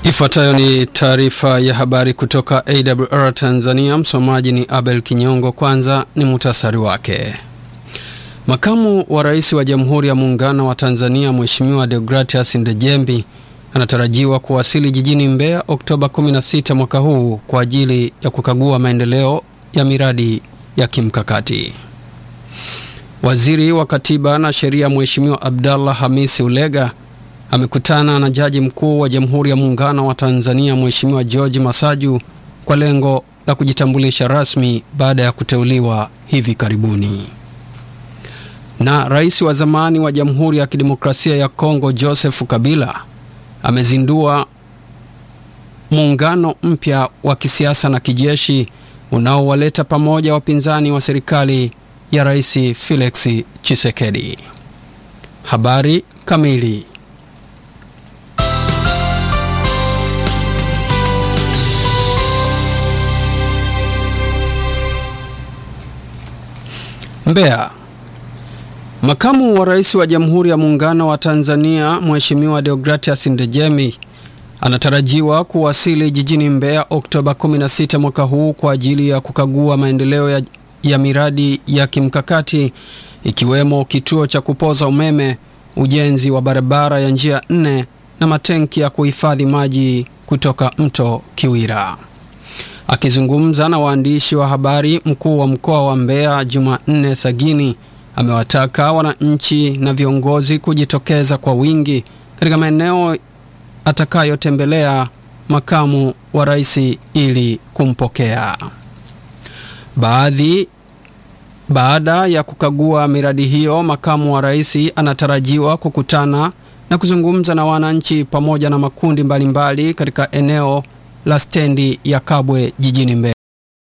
Ifuatayo ni taarifa ya habari kutoka AWR Tanzania. Msomaji ni Abel Kinyongo. Kwanza ni muhtasari wake. Makamu wa Rais wa Jamhuri ya Muungano wa Tanzania Mheshimiwa Deogratias Ndejembi anatarajiwa kuwasili jijini Mbeya Oktoba 16 mwaka huu kwa ajili ya kukagua maendeleo ya miradi ya kimkakati. Waziri wa Katiba na Sheria Mheshimiwa Abdallah Hamisi Ulega amekutana na Jaji Mkuu wa Jamhuri ya Muungano wa Tanzania Mheshimiwa George Masaju kwa lengo la kujitambulisha rasmi baada ya kuteuliwa hivi karibuni. Na Rais wa zamani wa Jamhuri ya Kidemokrasia ya Kongo Joseph Kabila amezindua muungano mpya wa kisiasa na kijeshi unaowaleta pamoja wapinzani wa serikali ya Rais Felix Tshisekedi. Habari kamili. Mbeya. Makamu wa Rais wa Jamhuri ya Muungano wa Tanzania Mheshimiwa Deogratias Ndejemi anatarajiwa kuwasili jijini Mbeya Oktoba 16 mwaka huu kwa ajili ya kukagua maendeleo ya, ya miradi ya kimkakati ikiwemo kituo cha kupoza umeme, ujenzi wa barabara ya njia nne na matenki ya kuhifadhi maji kutoka mto Kiwira. Akizungumza na waandishi wa habari, mkuu wa mkoa wa Mbeya Jumanne Sagini amewataka wananchi na viongozi kujitokeza kwa wingi katika maeneo atakayotembelea makamu wa rais ili kumpokea. Baadhi baada ya kukagua miradi hiyo, makamu wa rais anatarajiwa kukutana na kuzungumza na wananchi pamoja na makundi mbalimbali katika eneo la stendi ya Kabwe jijini Mbeya.